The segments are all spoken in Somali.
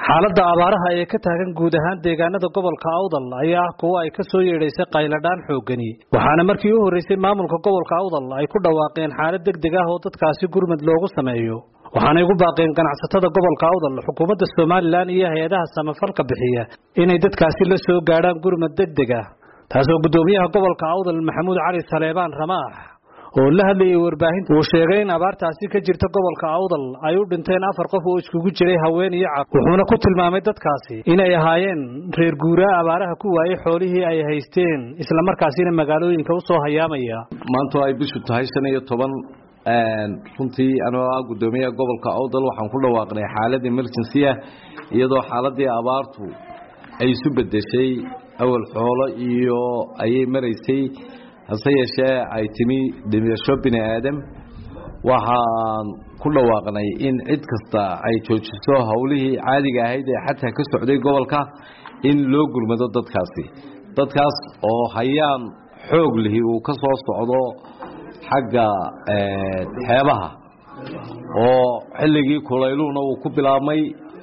xaaladda abaaraha ee ka taagan guud ahaan deegaanada gobolka awdal ayaa ah kuwo ay ka soo yeedhaysay qayladhaan xooggani waxaana markii u horreysay maamulka gobolka awdal ay ku dhawaaqeen xaalad deg deg ah oo dadkaasi gurmad loogu sameeyo waxaanay ugu baaqeen ganacsatada gobolka awdal xukuumadda somalilan iyo hay-adaha samafalka bixiya inay dadkaasi la soo gaadhaan gurmad deg deg ah taasoo guddoomiyaha gobolka awdal maxamuud cali saleebaan ramaax oo la hadlayay warbaahinta uu sheegay in abaartaasi ka jirta gobolka awdal ay u dhinteen afar qof oo iskugu jiray haween iyo cab wuxuuna ku tilmaamay dadkaasi inay ahaayeen reer guuraa abaaraha ku waayey xoolihii ay haysteen islamarkaasina magaalooyinka u soo hayaamaya maanta ay bishu tahay shan iyo toban runtii anoo ah guddoomiyaha gobolka awdal waxaan ku dhawaaqnay xaalad emergency ah iyadoo xaaladii abaartu ay isu bedeshay awal xoolo iyo ayay maraysay hase yeeshee ay timi dhimasho bini aadam waxaan ku dhawaaqnay in cid kasta ay joojiso howlihii caadiga ahayd ee xataa ka socday gobolka in loo gurmado dadkaasi dadkaas oo hayaan xoog lihi uu ka soo socdo xagga xeebaha oo xilligii kulayluhuna uu ku bilaabmay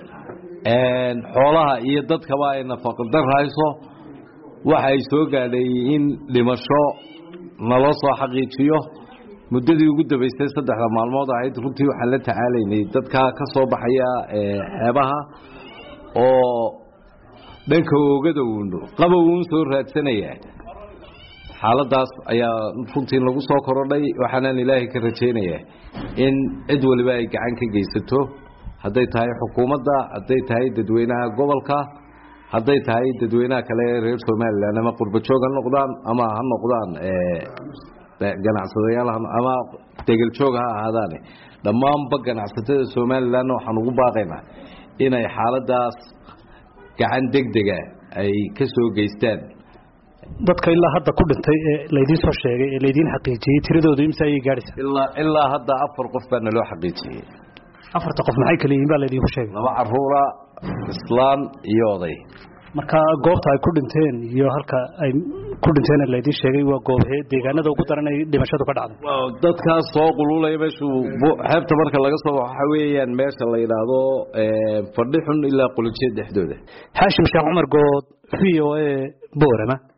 xoolaha iyo dadkaba ay nafaqadarhayso waxa ay soo gaadhay in dhimasho naloo soo xaqiijiyo muddadii ugu dambaysay saddexda maalmood ahayd runtii waxaan la tacaalaynay dadka ka soo baxaya xeebaha oo dhanka oogada uun qabow uun soo raadsanaya xaaladaas ayaa runtii lagu soo korodhay waxaanaan ilaahay ka rajaynayaa in cid waliba ay gacan ka geysato hadday tahay xukuumadda hadday tahay dadweynaha gobolka hadday tahay dadweynaha kale ee reer somalilan ama qurbajoog ha noqdaan ama ha noqdaan ganacsadayaal ama degeljoog ha ahaadaane dhammaanba ganacsatada somalilanna waxaan ugu baaqaynaa inay xaaladaas gacan deg dega ay ka soo geystaan dadka ilaa hadda ku dhintay ee laydiin soo sheegay ee laydiin xaqiijiyey tiradoodu imse ayay gaadhaysaa ilaa ilaa hadda afar qof baa naloo xaqiijiyey afarta qof maxay kala yihiin baa laydinku sheegay laba caruura islaan iyo oday marka goobta ay ku dhinteen iyo halka ay ku dhinteen laydiin sheegay waa goobhee deegaanada ugu daran ay dhimashadu ka dhacday dadkaas soo qululaya meeshu xeebta marka laga soo waxa weeyaan meesha la yidhaahdo fadhi xun ilaa qulajiya dhexdooda xaashim sheekh cumar good v o a boorama